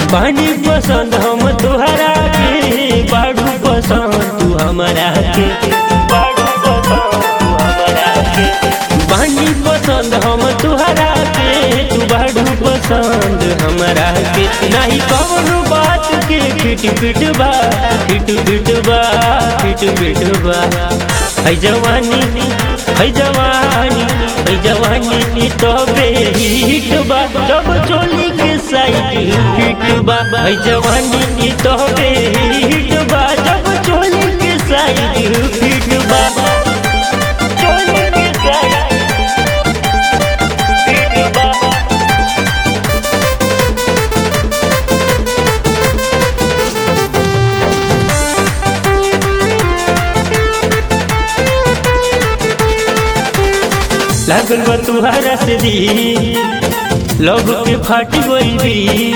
बानी पसंद हम तुहरा के बाड़ू पसंद तू हमारा के बाड़ू पसंद तू हमारा के बानी पसंद हम तुहरा के तू बाड़ू पसंद हमारा के नहीं कौनो बात के फिट फिट बा फिट फिट बा फिट फिट बा है जवानी है जवानी है जवानी तो बेहिट बा जब चोली के साइड फिट बा है जवानी तो बेहिट बा जब चोली के साइड फिट बा चोली के साइड फिट बा लागल बा तुहरा से दी लव के फाट गई भी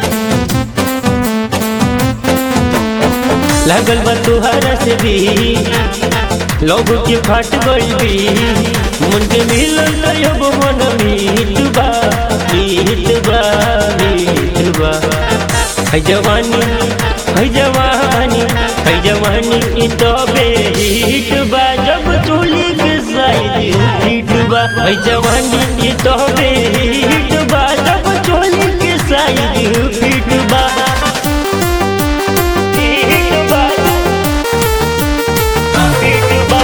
लागल बा तुहरा से दी लव के फाट गई भी मन के मिलल अब मन मीत बा मीत बा मीत बा है जवानी है जवानी है जवानी ई तो बेहिट बा जब चोली के साइड हिट बा है जवानी ई तो बेहिट बा जब चोली के साइड हिट बा हिट बा हिट बा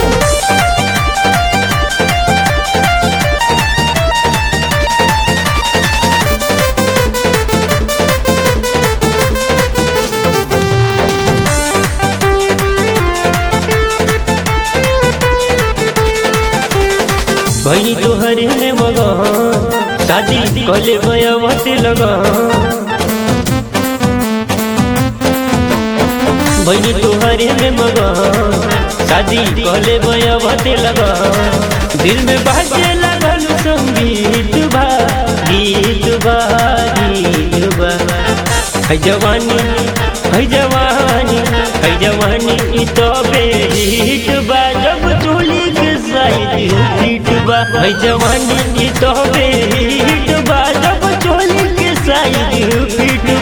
भई तोहरे में मगा शादी कले भयवत लगा भई तोहरे में मगा शादी कले भयवत लगा दिल में बाजे लगल संगीत बा गीत बा गीत बा है जवानी है जवानी है जवानी ई तो बेहिट बा जब चोली के साइड हिट बा है जवानी ई तो बेहिट बा जब चोली के साइड हिट